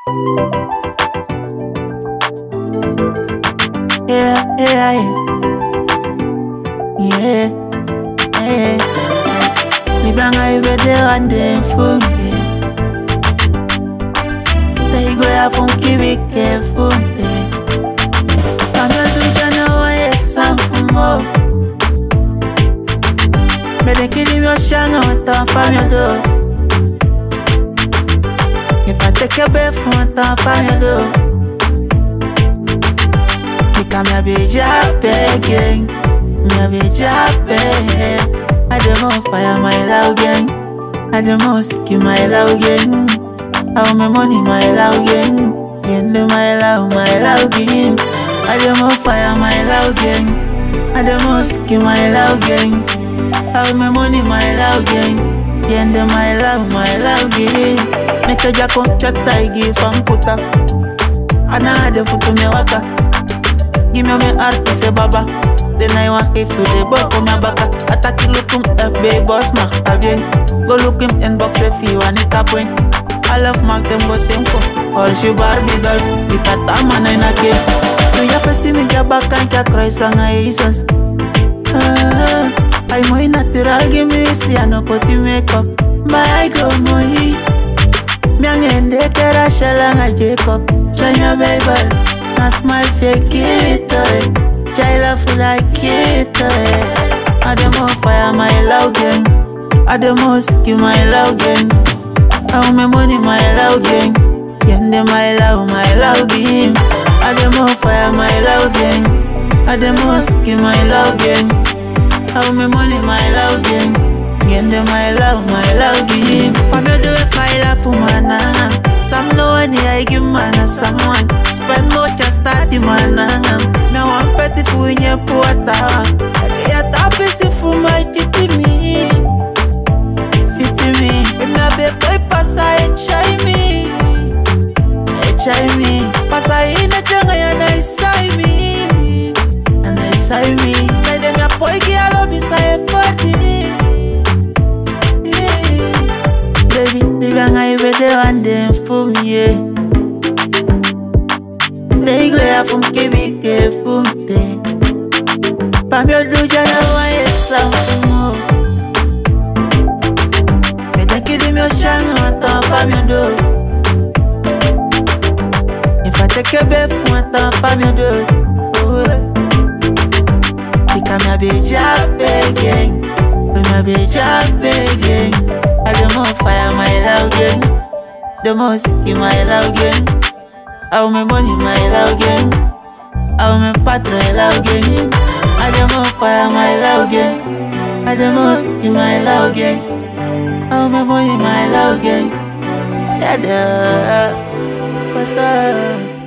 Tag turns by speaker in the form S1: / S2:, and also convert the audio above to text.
S1: Yeah, yeah, yeah. Yeah, yeah. Libanga ibede wande funke. Taigo ya funky be careful. Kama tujana wa yesa fumo. Bede kili myo shanga wata famyo do. If I take a bet for wata famyo do. Nika mi abija gang. Mi abija I dem on fire my love gang. I dem on ski my love gang. How my money my love gang. Yende my love my love gang. I dem on fire my love gang. I dem on ski my love gang. How my money my love gang. Yende my love my love gang. Make a jack on chat I give am puta. Ana de futu me waka. Give me my heart to say baba. Then I want give to the boy for my baka. Attack you look him FB boss mark again. Go look him inbox if you want it up when. I love mark them but them ko. All she Barbie girl. Ikata man in a game. Tu ya fesi mi jaba kan kya cry sanga Jesus. Ah, ay mo natural give me si ano poti makeup. Bye go mo Miangende kera shalanga Jacob. Chanya Bible. Na smile fake it eh. Jaila full like it eh. I dem on fire my love gang I dem on ski my love gang How my money my love gang Yende my love my love game I dem on fire my love gang I dem on ski my love gang How my money my love gang Yende my love my love game Pame do if I love for mana Some know any I give mana someone Spend more just study mana Now I'm fetty for in your porta I tap is for my fitty me Fitty me When I be boy pass I try me I try me Pass I in a jungle and I say me And I say me Say them ya boy girl up inside forty Baby, baby, I ready one day for me, yeah. They go ya from KB careful day. Pam yo do jana wa yesa mo. Me da kidi mi oshanga wata pam yo do. If I take a bet for wata pam yo do. Oh, Ika mi abija gang. Me abija gang. I dem on fire my love gang. The most in my love gang. How my money my love gang. How my patron love gang. I dem on fire my love gang. I dem most in my love gang. How my money my love gang. Yeah, duh. What's up?